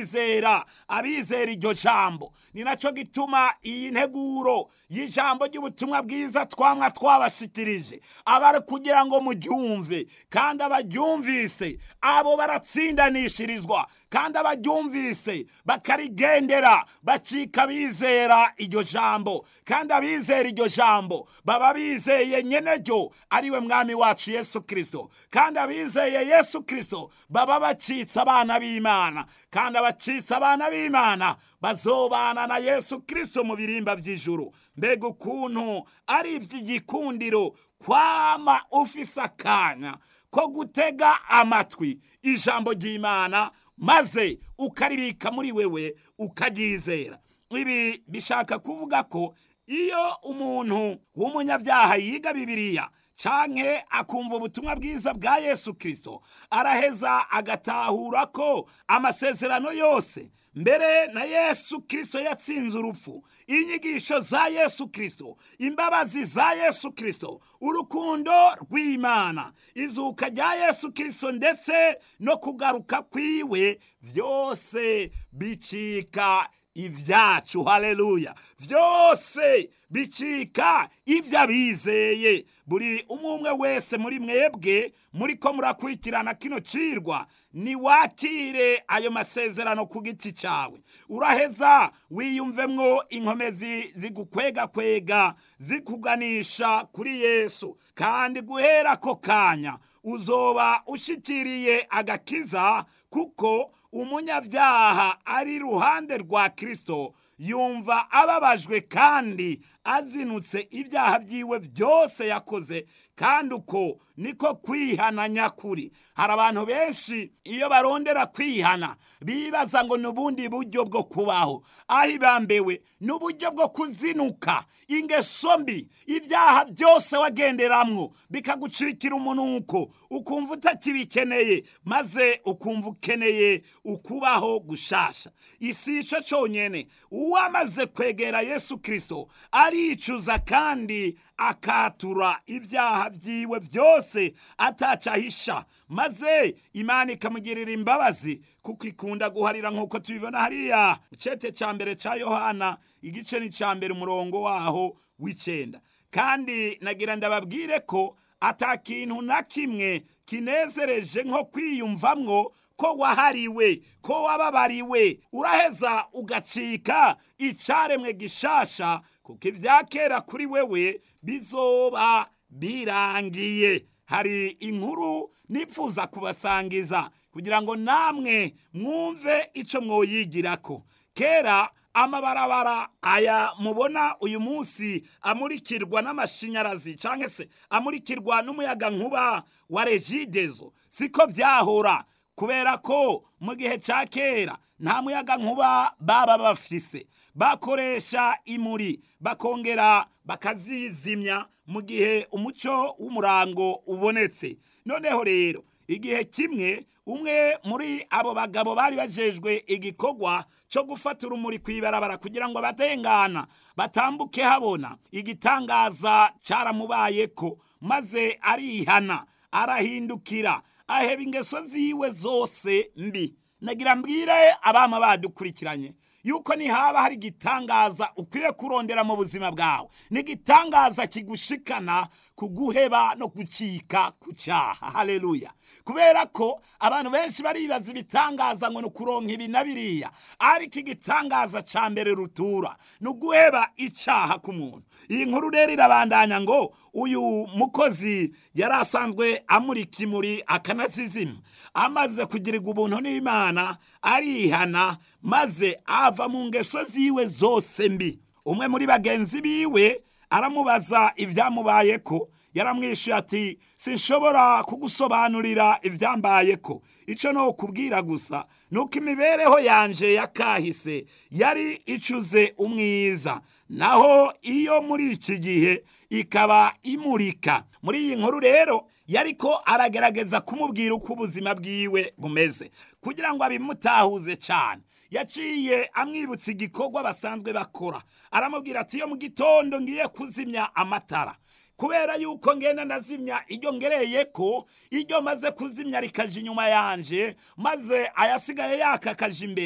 abizera abizera iryo jambo ni nacyo gituma iyi nteguro y'ijambo ry'ubutumwa bwiza twamwa twabashikirije aba kugira ngo muryumve kandi abaryumvise abo baratsindanishirizwa kandi abaryumvise bakarigendera bacika bizera iryo jambo kandi abizera iryo jambo baba bizeye nyene ryo ariwe mwami wacu yesu kirisito kandi abizeye yesu kirisito baba bacitse abana b'imana kandi abacitse abana b'imana bazobana na yesu kirisito mu birimba by'ijuru mbega ukuntu ari iby'igikundiro kwama ufise akanya ko gutega amatwi ijambo ry'imana maze ukaribika muri wewe ukaryizera ibi bishaka kuvuga ko iyo umuntu w'umunyabyaha yiga bibiliya canke akumva ubutumwa bwiza bwa yesu kirisito araheza agatahura ko amasezerano yose mbere na yesu kirisito yatsinze urupfu inyigisho za yesu kirisito imbabazi za yesu kirisito urukundo rw'imana izuka rya yesu kirisito ndetse no kugaruka kwiwe byose bicika ibyacu haleluya byose bicika ibyo abizeye buri umwe umwe wese muri mwebwe muri ko murakurikirana kino cirwa niwakire ayo masezerano ku giti cyawe uraheza wiyumvemwo inkomezi zigukwegakwega zikuganisha kuri yesu kandi guhera ako kanya uzoba ushikiriye agakiza kuko umunyabyaha ari iruhande rwa kirisito yumva ababajwe kandi azinutse ibyaha byiwe byose yakoze kandi uko niko kwihana nyakuri hari abantu benshi iyo barondera kwihana bibaza ngo ni ubundi buryo bwo kubaho aho ibambewe ni uburyo bwo kuzinuka ingeso mbi ibyaha byose wagenderamwo bikagucikira umunuko ukumva utakibikeneye maze ukumva ukeneye ukubaho gushasha isi ico conyene uwamaze kwegera yesu kirisito aricuza kandi akatura ibyaha byiwe byose atacahisha maze imana ikamugirira imbabazi kuko ikunda guharira nk'uko tubibona hariya icete cya mbere cya yohana igice ni cya mbere umurongo waho w'icyenda kandi nagira ndababwire ko ata kintu na kimwe kinezereje nko kwiyumvamwo ko wahariwe ko wababariwe uraheza ugacika icyaremwe gishasha kuko ibya kera kuri wewe bizoba birangiye hari inkuru nipfuza kubasangiza kugira ngo namwe mwumve icyo mwoyigirako kera amabarabara aya mubona uyu munsi amurikirwa n'amashanyarazi cyangwa se amurikirwa n'umuyaga nkuba wa regidezo siko byahora kubera ko mu gihe cya kera nta muyaga nkuba baba bafise bakoresha imuri bakongera bakazizimya mu gihe umuco w'umurango ubonetse noneho rero igihe kimwe umwe muri abo bagabo bari bajejwe igikorwa cyo gufata urumuri ku ibarabara kugira ngo abatengana batambuke habona igitangaza cyaramubaye ko maze arihana arahindukira aheba ingeso ziwe zose mbi nagira mbwire abama badukurikiranye yuko nihaba hari igitangaza ukwiye kurondera mu buzima bwawe ni igitangaza kigushikana kuguheba no gucika ku cyaha haleluya kubera ko abantu benshi baribaza ibitangaza ngo ni ukuronka ibi na biriya ariko igitangaza cya mbere rutura ni uguheba icyaha ku muntu iyi nkuru rero irabandanya ngo uyu mukozi yari asanzwe amurika imuri akanazizima amaze kugirirwa ubuntu n'imana arihana maze ava mu ngeso ziwe zose mbi umwe muri bagenzi biwe aramubaza ibyamubaye ko yaramwishuye ati sinshobora kugusobanurira ibyambaye ko icyo ni ukubwira gusa ni uko imibereho yanje yakahise yari icuze umwiza naho iyo muri iki gihe ikaba imurika muri iyi nkuru rero yariko aragerageza kumubwira uko ubuzima bwiwe bumeze kugira ngo abimutahuze cyane yaciye amwibutsa igikorwa basanzwe bakora aramubwira ati iyo mu gitondo ngiye kuzimya amatara kubera yuko ngenda ndazimya iryo ngereye ko iryo maze kuzimya rikaje inyuma yanje maze ayasigaye yaka kaje imbere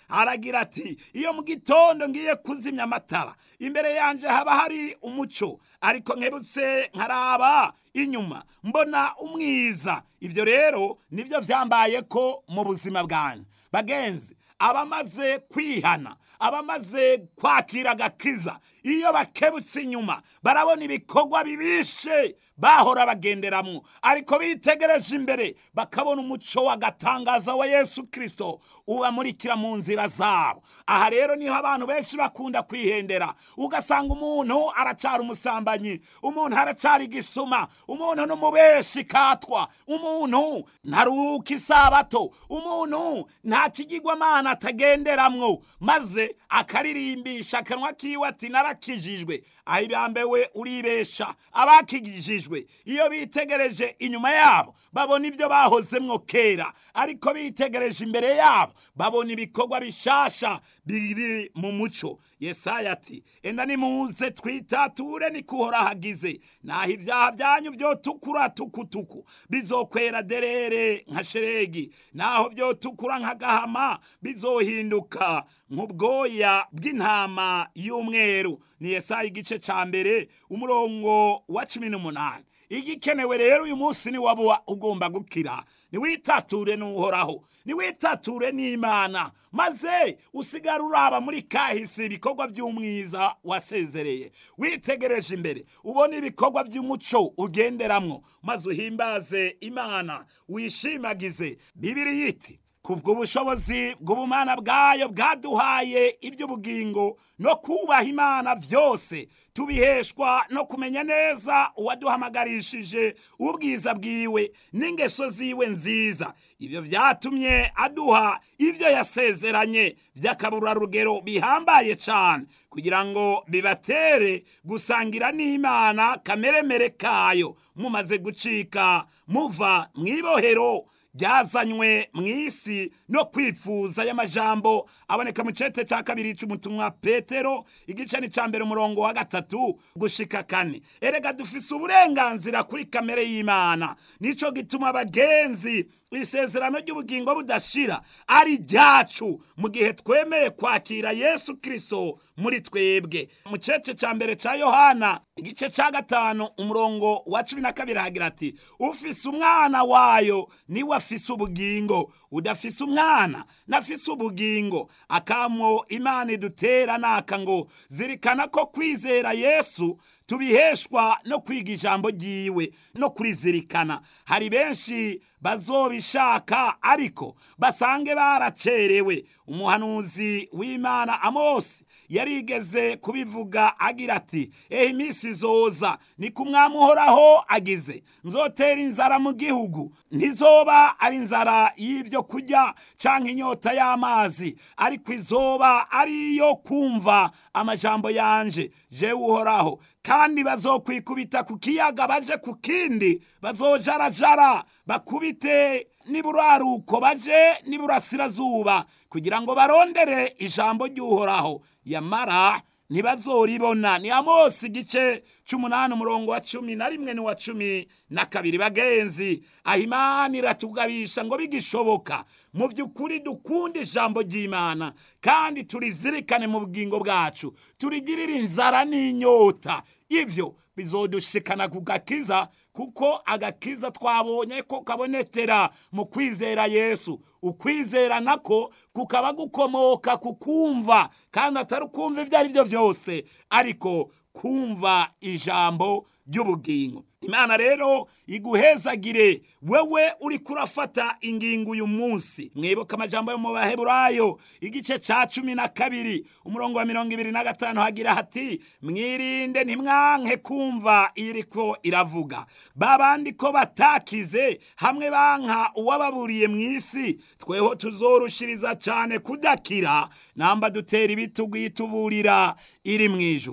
aragira ati iyo mu gitondo ngiye kuzimya amatara imbere yanjye haba hari umuco ariko nkebutse nkaraba inyuma mbona umwiza ibyo rero nibyo byambaye ko mu buzima bwanjye bagenzi abamaze kwihana abamaze kwakira agakiza iyo bakebutse inyuma barabona ibikorwa bibishe bahora bagenderamo ariko bitegereje imbere bakabona umuco w'agatangaza wa yesu kirisito ubamurikira mu nzira zabo aha rero niho abantu benshi bakunda kwihendera ugasanga umuntu aracara umusambanyi umuntu aracara igisuma umuntu n'umubeshi katwa umuntu ntaruka isabato umuntu nta kigirwamana atagenderamwo maze akaririmbisha akanwa kiwe ati narakijijwe aho ibambewe uribesha abakijijwe iyo bitegereje inyuma yabo babona ibyo bahozemwo kera ariko bitegereje imbere yabo babona ibikorwa bishasha biri mu muco yesaya ati enda nimuze twitature nikuhora hagize naho ibyaha byanyu byotukura tukutuku bizokwera derere nka sheregi naho byotukura nk'agahama bizohinduka nk'ubwoya bw'intama y'umweru ni yesaya igice cya mbere umurongo wa cumi n'umunani igikenewe rero uyu munsi ni waba ugomba gukira niwitature n'uhoraho niwitature n'imana maze usigara uraba muri kahise ibikorwa by'umwiza wasezereye witegereje imbere ubona ibikorwa by'umuco ugenderamwo maze uhimbaze imana wishimagize bibiri yiti kubw'ubushobozi bw'ubumana bwayo bwaduhaye iby'ubugingo no kubaha imana byose tubiheshwa no kumenya neza uwaduhamagarishije ubwiza bwiwe n'ingeso ziwe nziza ibyo byatumye aduha ibyo yasezeranye by'akaburarugero bihambaye cyane kugira ngo bibatere gusangira n'imana kameremere kayo mumaze gucika muva mu ibohero byazanywe mu isi no kwifuza y'amajambo aboneka mu cete cya kabiri cy'umutumwa petero igice ni cya mbere umurongo wa gatatu gushika kane erega dufise uburenganzira kuri kamere y'imana nicyo gituma abagenzi isezerano ry'ubugingo budashira ari ryacu mu gihe twemeye kwakira yesu kirisito muri twebwe mu cece cya mbere cya yohana igice cya gatanu umurongo wa cumi na kabiri hagira ati ufise umwana wayo niwe afise ubugingo udafise umwana nafise ubugingo akamo imana idutera naka ngo zirikana ko kwizera yesu tubiheshwa no kwiga ijambo ry'iwe no kurizirikana hari benshi bazobishaka ariko basange baracerewe umuhanuzi w'imana amosi yarigeze kubivuga agira ati ehe iminsi izoza ni ku mwami uhoraho agize nzotera inzara mu gihugu ntizoba ari inzara y'ibyo kurya cyangwa inyota y'amazi ariko izoba ari iyo kumva amajambo yanje jewe uhoraho kandi bazokwikubita ku kiyaga baje ku kindi bazojarajara bakubite niburaruko baje niburasirazuba kugira ngo barondere ijambo ry'uhoraho yamara ntibazoribona ni amosi igice c'umunani umurongo wa cumi na rimwe n'uwa cumi na kabiri bagenzi aho imana iratugabisha ngo bigishoboka mu by'ukuri dukunda ijambo ry'imana kandi turizirikane mu bugingo bwacu turigirire inzara n'inyota ibyo bizodushikana ku gakiza kuko agakiza twabonye ko kabonekera mu kwizera yesu ukwizera nako kukaba gukomoka ku kumva kandi atari ukumva ibyo ari byo byose ariko kumva ijambo ry'ubugingo imana rero iguhezagire wewe uri kurafata ingingo uyu munsi mwibuka amajambo yo mu baheburayo igice cya cumi na kabiri umurongo wa mirongo ibiri na gatanu hagira hati mwirinde ntimwanke kumva iriko iravuga babandi ko batakize hamwe banka uwababuriye mu isi tweho tuzorushiriza cyane kudakira namba dutera ibitugu yituburira iri mu ijuru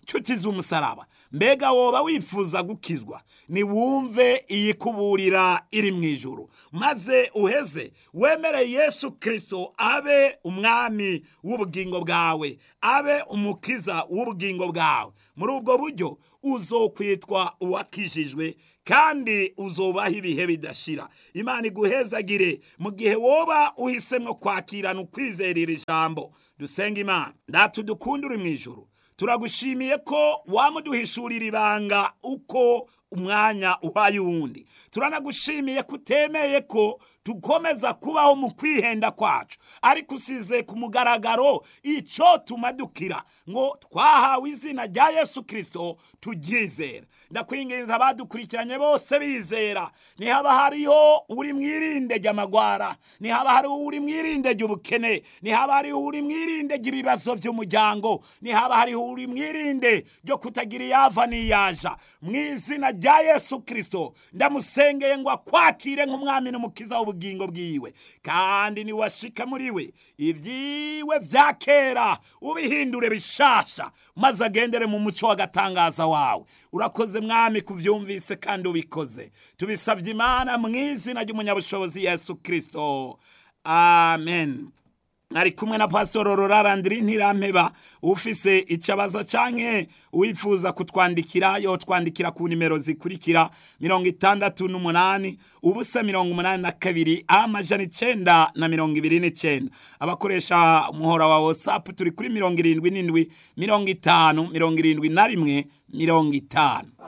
nshuti z'umusaraba mbega woba wifuza gukizwa niwumve iyi kuburira iri mu ijuru maze uheze wemere yesu kirisito abe umwami w'ubugingo bwawe abe umukiza w'ubugingo bwawe muri ubwo buryo uzokwitwa uwakijijwe kandi uzobaho ibihe bidashira imana iguhezagire mu gihe woba uhisemo kwakirana ukwizerera ijambo dusenga imana ndatu dukunda uri mu ijuru turagushimiye ko wamuduhishurira ibanga uko umwanya uhaye uwundi turanagushimiye ko utemeye ko dukomeza kubaho mu kwihenda kwacu ariko usize ku mugaragaro icyo tumadukira ngo twahawe izina rya yesu kirisito turyizera ndakwinginza abadukurikiranye bose bizera ntihaba hariho uri mwirinde ry'amagwara ntihaba hariho uri mwirinde ry'ubukene ntihaba hariho uri mwirinde ry'ibibazo by'umuryango ntihaba hariho uri mwirinde ryo kutagira iyava n'iyaja mu izina rya yesu kirisito ndamusengeye ngo akwakire nk'umwami n'umukiza w'ubugingo bwiwe kandi niwashika muri we ibyiwe bya kera ubihindure bishasha maze agendere mu muco w'agatangaza wawe urakoze mwami kubyumvise kandi ubikoze tubisabye imana mu izina ry'umunyabushobozi yesu kirisito amen ari kumwe na pasitoro rorarandiri ntirampeba ufise icabaza canke wifuza kutwandikira yotwandikira ku nimero zikurikira mirongo itandatu n'umunani ubusa mirongo umunani na kabiri amajana icenda na mirongo ibiri n'icenda abakoresha umuhora wa whatsapp turi kuri mirongo irindwi n'indwi mirongo itanu mirongo irindwi na rimwe mirongo itanu